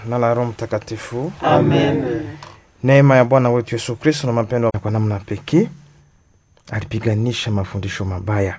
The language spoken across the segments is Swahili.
na la Roho Mtakatifu. Amen. Neema ya Bwana wetu Yesu Kristo na mapendo kwa namna pekee alipiganisha mafundisho mabaya.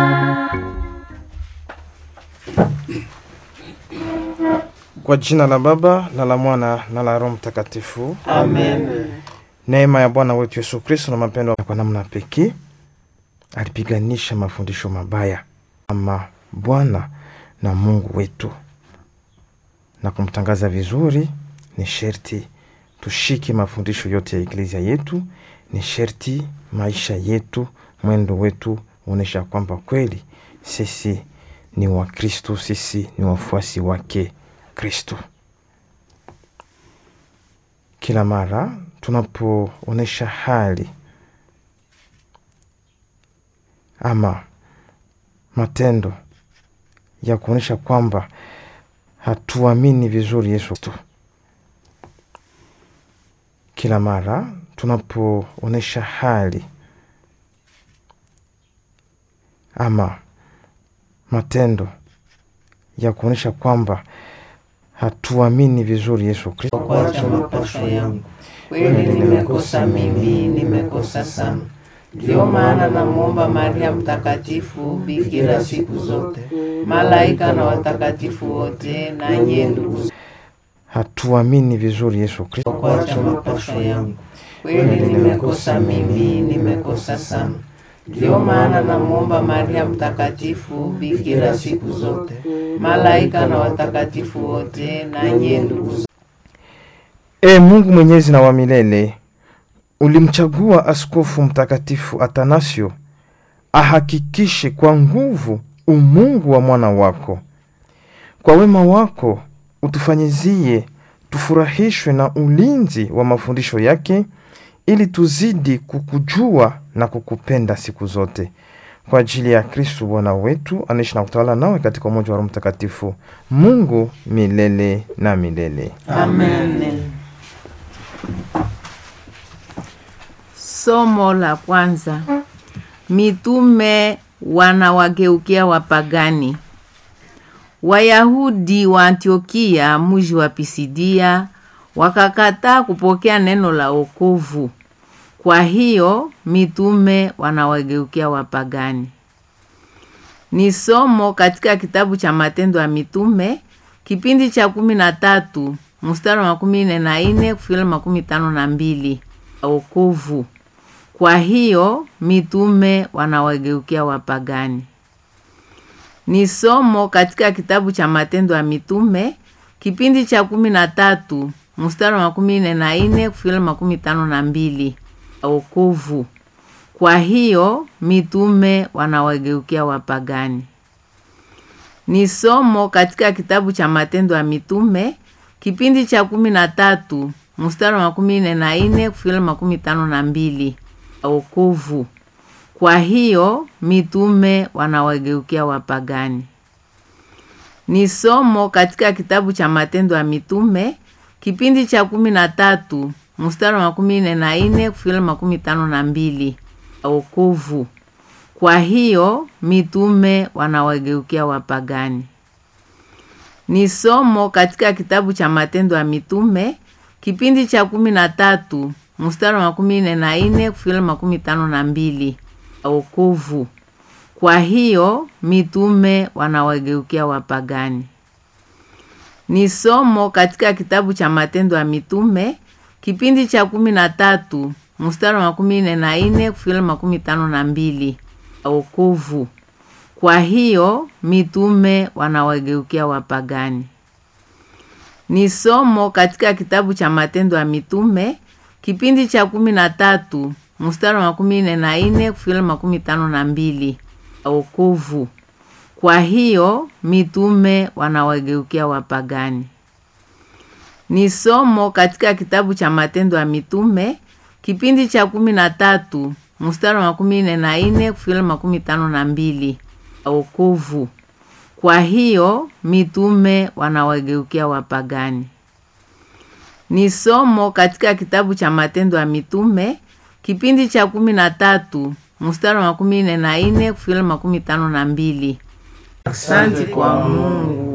Kwa jina la Baba na la Mwana na la Roho Mtakatifu. Amen. Neema ya Bwana wetu Yesu Kristo na mapendo kwa namna pekee alipiganisha mafundisho mabaya ama Bwana na Mungu wetu, na kumtangaza vizuri, ni sherti tushike mafundisho yote ya eklezia yetu. Ni sherti maisha yetu, mwendo wetu uonyesha kwamba kweli sisi ni Wakristo, sisi ni wafuasi wake Kristo. Kila mara tunapoonyesha hali ama matendo ya kuonyesha kwamba hatuamini vizuri Yesu Kristo, kila mara tunapoonyesha hali ama matendo ya kuonyesha kwamba hatuamini vizuri Yesu Kristo, Kuacha mapasho yangu, kweli nimekosa mimi, nimekosa sana. Ndio maana namwomba Maria Mtakatifu, bikira siku zote, malaika na watakatifu wote, na nyie ndugu, hatuamini vizuri Yesu Kristo, kuacha mapasho yangu, kweli nimekosa mimi, nimekosa sana. Ndio maana namwomba Maria Mtakatifu, bikira siku zote, malaika na watakatifu wote, na nyie ndugu E Mungu mwenyezi na wa milele, ulimchagua Askofu Mtakatifu Atanasio ahakikishe kwa nguvu umungu wa mwana wako. Kwa wema wako utufanyizie tufurahishwe na ulinzi wa mafundisho yake, ili tuzidi kukujua na kukupenda siku zote, kwa ajili ya Kristu Bwana wetu, anaishi na kutawala nawe katika umoja wa Roho Mtakatifu, Mungu milele na milele. Amen. Somo la kwanza. Mitume wanawageukia wapagani. Wayahudi wa Antiokia, mji wa Pisidia, wakakataa kupokea neno la wokovu. Kwa hiyo mitume wanawageukia wapagani. Ni somo katika kitabu cha Matendo ya Mitume, kipindi cha kumi na tatu mstari wa makumi nne na nne kufikira makumi tano na mbili wokovu. Kwa hiyo mitume wanawageukia wapagani. Ni somo katika kitabu cha Matendo ya Mitume, kipindi cha kumi na tatu mstari wa makumi nne na nne kufikira makumi tano na mbili wokovu. Kwa hiyo mitume wanawageukia wapagani. Ni somo katika kitabu cha Matendo ya Mitume, kipindi cha kumi na tatu mstari wa makumi nne na nne kufikira makumi tano na mbili wokovu. Kwa hiyo mitume wanawageukia wapagani. Ni somo katika kitabu cha Matendo ya Mitume, kipindi cha kumi na tatu mstari wa makumi nne na nne kufikira makumi tano na mbili wokovu. Kwa hiyo mitume wanawageukia wapagani. Ni somo katika kitabu cha Matendo ya Mitume, kipindi cha kumi na tatu mstari wa makumi nne na nne kufikira makumi tano na mbili wokovu. Kwa hiyo mitume wanawageukia wapagani. Ni somo katika kitabu cha Matendo ya Mitume, kipindi cha kumi na tatu mstari wa makumi nne na nne kufikira makumi tano na mbili wokovu. Kwa hiyo mitume wanawageukia wapagani. Ni somo katika kitabu cha Matendo ya Mitume, kipindi cha kumi na tatu mstari wa makumi nne na nne kufikira makumi tano na mbili wokovu. Kwa hiyo mitume wanawageukia wapagani. Ni somo katika kitabu cha Matendo ya Mitume, kipindi cha kumi na tatu mstari wa makumi nne na nne kufikira makumi tano na mbili wokovu. Kwa hiyo mitume wanawageukia wapagani. Ni somo katika kitabu cha Matendo ya Mitume, kipindi cha kumi na tatu mstari wa makumi nne na nne kufikira makumi tano na mbili Asante kwa Mungu